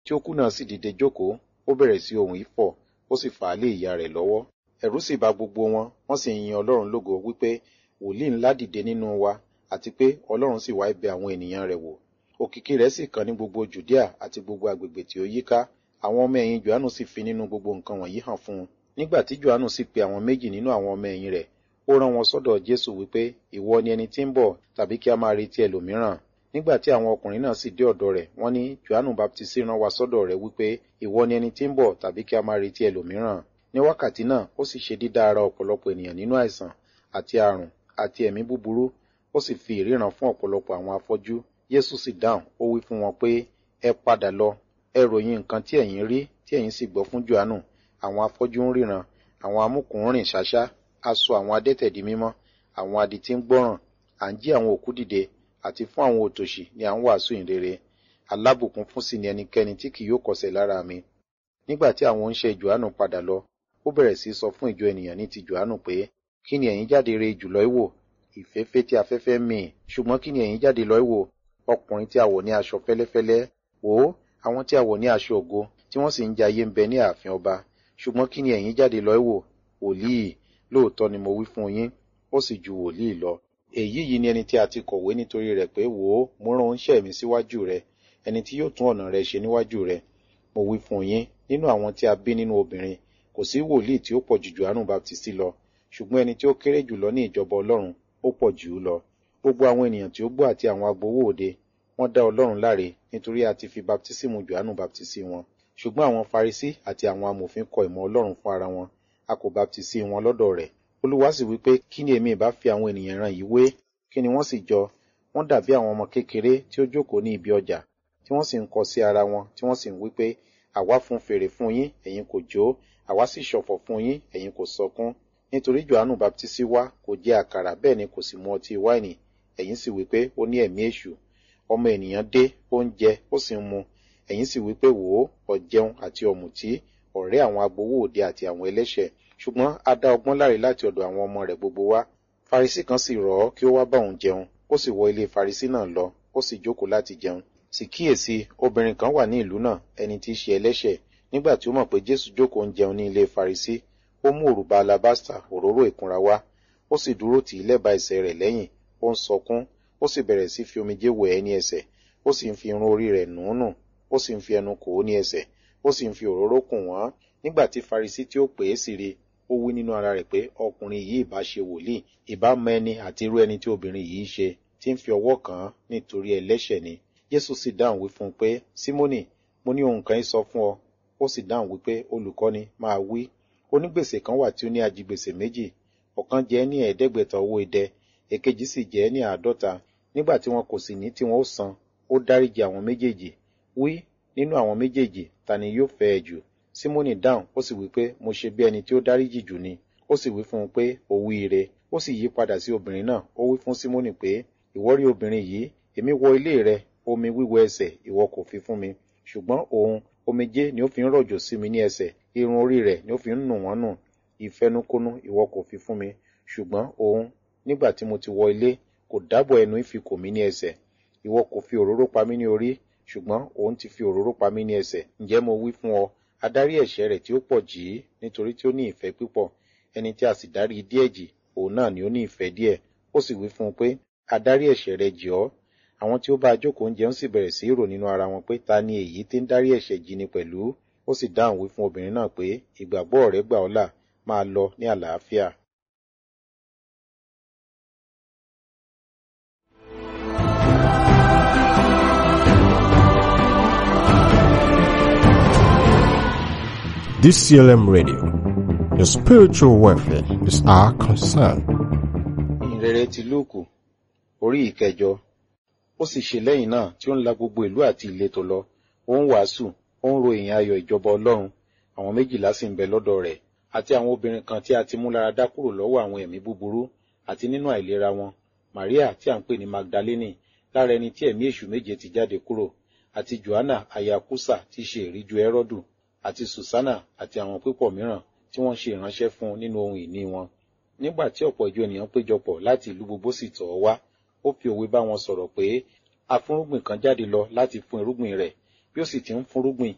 tí ó kú náà sì dìde jókòó ó bẹ̀rẹ̀ sí ohùn ifọ̀ ó sì fà á lé ìyá rẹ̀ lọ́wọ́ ẹ̀rù sì bà gbogbo wọn wọ́n sì ń yin ọlọ́run lógo wípé wòlíì ńlá dìde nínú wa àti pé ọlọ́run sì wá bẹ̀ àwọn ènìyàn rẹ̀ wò òkìkí rẹ̀ sì kàn ní gbogbo jùdíà àti gbogbo agbègbè tí ó yíká àwọn ọmọ ẹ̀yìn johannu sì fi nínú gbogbo nǹkan wọ̀nyí hàn fún un nígbà tí johannu sì pe àwọn méjì nínú àwọn ọmọ ẹ̀yìn rẹ̀ ó rán wọn sọ́dọ̀ jésù wípé ìwọ ni ẹni tí ń bọ̀ tàbí kí a máa retí ẹlòmíràn nígbà tí àwọn ọkùnrin náà sì dé ọ̀dọ̀ rẹ̀ wọ́n ní johannu baptisi rán wa sọ́dọ̀ rẹ̀ wípé ìwọ ni ẹni tí ń bọ̀ tàbí kí a máa retí ẹlòmíràn ní wákàtí náà ó sì ṣe dídá ara ọ̀pọ̀lọpọ̀ ènìyàn nínú àìsàn àti àrùn àti ẹ̀mí búburú ó sì fi ìríran fún ọ̀pọ̀lọpọ̀ àwọn afọ́jú Jésù sì dáhùn ó wí fún wọn pé ẹ padà lọ ẹ ròyìn nǹkan tí ẹ̀yin rí tí ẹ̀yin sì gbọ́ fún Jòhánù àwọn afọ́jú ń ríran àwọn amúkùn ń rìn ṣáṣá a sọ àwọn adẹ́tẹ̀ di mímọ́ àwọn adití ń gbọ́ràn à ń jí àwọn òkú dìde àti fún àwọn òtòṣì ni à ń wàásù ìrere alábùkún fún sí ni ẹnikẹ́ni tí kì yóò kọsẹ̀ lára mi nígbà tí àwọn oníṣẹ́ Jòhánù padà lọ ó bẹ̀rẹ̀ sí sọ fún ìjọ ènìyàn ní ti Jòhánù pé kí ni ẹ̀yin jáde re jùlọ ìwò ìfẹ́fẹ́ tí afẹ́fẹ́ mì ṣùgbọ́n kí ni ẹ̀yin jáde lọ ìwò ọkùnrin tí a wọ̀ ní aṣọ fẹ́lẹ́fẹ́lẹ́ wò ó àwọn tí a wọ̀ ní aṣọ ògo tí wọ́n sì ń jayé ń bẹ ní ààfin ọba ṣùgbọ́n kí ni ẹ̀yin jáde lọ ìwò wòlíì lóòótọ́ ni mo wí fún yín ó sì ju wòlíì lọ èyí yìí ni ẹni tí a ti kọ̀wé nítorí rẹ̀ pé wò ó mo rán oníṣẹ́ mi síwájú rẹ ẹni tí yóò tún ọ̀nà rẹ ṣe níwájú rẹ mo wí fún yín nínú àwọn tí a bí nínú obìnrin kò sí wòlíì tí ó pọ̀ ju Jòhánù Baptisti lọ ṣùgbọ́n ẹni tí ó kéré jùlọ ní ìjọba Ọlọ́run ó pọ̀ jù ú lọ gbogbo àwọn ènìyàn tí ó gbọ́ àti àwọn agbowó òde wọ́n dá Ọlọ́run láre nítorí a ti fi baptisimu Jòhánù baptisi wọn ṣùgbọ́n àwọn Farisí àti àwọn amòfin kọ ìmọ̀ Ọlọ́run fún ara wọn a kò baptisi wọn lọ́dọ̀ rẹ̀ Olúwa sì wípé kí ni èmi ìbá fi àwọn ènìyàn ran yìí wé kí ni wọ́n sì jọ wọ́n dàbí àwọn ọmọ kékeré tí ó jókòó ní ibi ọjà tí wọ́n sì ń kọ sí ara wọn tí wọ́n sì ń wípé àwa fún fèrè fún yín ẹ̀yin kò jó àwa sì ṣọ̀fọ̀ fún yín ẹ̀yin kò sọkún nítorí Jòhánù baptisi wá kò jẹ àkàrà bẹ́ẹ̀ ni kò sì mu ọtí wáìnì ẹ̀yin sì wípé ó ní ẹ̀mí èṣù ọmọ ènìyàn dé ó ń jẹ ó sì ń mu ẹ̀yin sì wípé wò ó ọ̀jẹun àti ọ̀mùtí ọ̀rẹ́ àwọn agbowó òde àti àwọn ẹlẹ́ṣẹ̀ ṣùgbọ́n a dá ọgbọ́n láre láti ọ̀dọ̀ àwọn ọmọ rẹ̀ gbogbo wá Farisí kan sì rọ̀ ọ́ kí ó wá bá òun jẹun ó sì wọ ilé Farisí náà lọ ó sì jókòó láti jẹun sì kíyèsí obìnrin kan wà ní ìlú náà ẹni tí í ṣe ẹlẹ́ṣẹ̀ nígbà tí ó mọ̀ pé Jésù jókòó ń jẹun ní ilé Farisí ó mú òrùba alabasta òróró ìkunra wá ó sì dúró tì í lẹ́bàá ẹsẹ̀ rẹ̀ lẹ́yìn ó ń sọkún ó sì bẹ̀rẹ̀ sí fi omijé wẹ̀ ẹ́ ní ẹsẹ̀ ó sì ń fi irun orí rẹ̀ nù ún nù ó sì ń fi ẹnu kò ó ní ẹsẹ̀ ó sì ń fi òróró kùn wọ́n nígbà tí Farisí tí ó pè é sì rí ó wí nínú ara rẹ̀ pé ọkùnrin yìí ìbá ṣe wòlíì ìbá mọ ẹni àti irú ẹni tí obìnrin yìí ṣe tí ń fi ọwọ́ kàn án nítorí ẹlẹ́ṣẹ̀ ni Jésù sì dáhùn wí fún un pé Símónì mo ní ohun kan sọ fún ọ ó sì dáhùn wípé olùkọ́ni máa wí onígbèsè kan wà tí ó ní ajigbèsè méjì ọ̀kan jẹ́ ní ẹ̀ẹ́dẹ́gbẹ̀ta owó idẹ èkejì sì jẹ́ ní àádọ́ta nígbà tí wọn kò sì ní tí wọn ó san ó dáríjì àwọn méjèèjì wí nínú àwọn méjèèjì ta ni yóò fẹ́ ẹ jù Símónì dáhùn ó sì wí pé mo ṣe bí ẹni tí ó dáríjì jù ni ó sì wí fún un pé ó wí ire ó sì yí padà sí obìnrin náà ó wí fún Símónì pé ìwọ rí obìnrin yìí èmi wọ ilé rẹ omi wíwẹ̀ ẹsẹ̀ ìwọ kò fi fún mi ṣùgbọ́n òun omijé ni ó fi ń rọ̀jò sí mi ní ẹsẹ̀ irun orí rẹ̀ ni ó fi ń nù wọ́n nù ìfẹnukonu ìwọ kò fi fún mi ṣùgbọ́n òun nígbà tí mo ti wọ ilé kò dábọ̀ ẹnu ìfikò mi ní ẹsẹ̀ ìwọ kò fi òróró pa mí ní orí ṣùgbọ́n òun ti fi òróró pa mí ní ẹsẹ̀ ǹjẹ́ mo wí fún ọ adarí ẹ̀ṣẹ̀ rẹ̀ tí ó pọ̀ jì í nítorí tí ó ní ìfẹ́ pípọ̀ ẹni tí a sì dárí díẹ̀ jì òun náà ni ó ní ìfẹ́ díẹ̀ ó sì wí fún un pé adarí ẹ̀ṣẹ̀ rẹ̀ jì ọ́ àwọn tí ó bá jókòó oúnjẹ ń sì bẹ̀rẹ̀ sí í rò nínú ara wọn pé ta ni èyí tí ń dárí ẹ̀ṣẹ̀ jì ni pẹ̀lú ó sì dáhùn wí fún obìnrin náà pé ìgbàgbọ́ rẹ̀ gbà ọ́ là máa lọ ní àlàáfíà. DCLM Radio. Your spiritual welfare is our concern. ìrere ti lúùkù orí ìkẹjọ ó sì ṣe lẹ́yìn náà tí ó ń la gbogbo ìlú àti ìletò lọ ó ń wàásù ó ń ro ìyìn ayọ̀ ìjọba ọlọ́run àwọn méjìlá sì ń bẹ lọ́dọ̀ rẹ̀ àti àwọn obìnrin kan tí a ti mú lára dá kúrò lọ́wọ́ àwọn ẹ̀mí búburú àti nínú àìlera wọn maria tí à ń pè ní magdalene lára ẹni tí ẹ̀mí èṣù méje ti jáde kúrò àti johanna aya kusa tí í ṣe ìríjú ẹrọdù àti susanna àti àwọn pípọ̀ mìíràn tí wọ́n ṣe ìránṣẹ́ fún nínú ohun ìní wọn nígbà tí ọ̀pọ̀ ìjọ ènìyàn péjọpọ̀ láti ìlú gbogbo sì tọ̀ ọ́ wá ó fi òwe bá wọn sọ̀rọ̀ pé afúnrúgbìn kan jáde lọ láti fún irúgbìn rẹ̀ bí ó sì ti ń fúnrúgbìn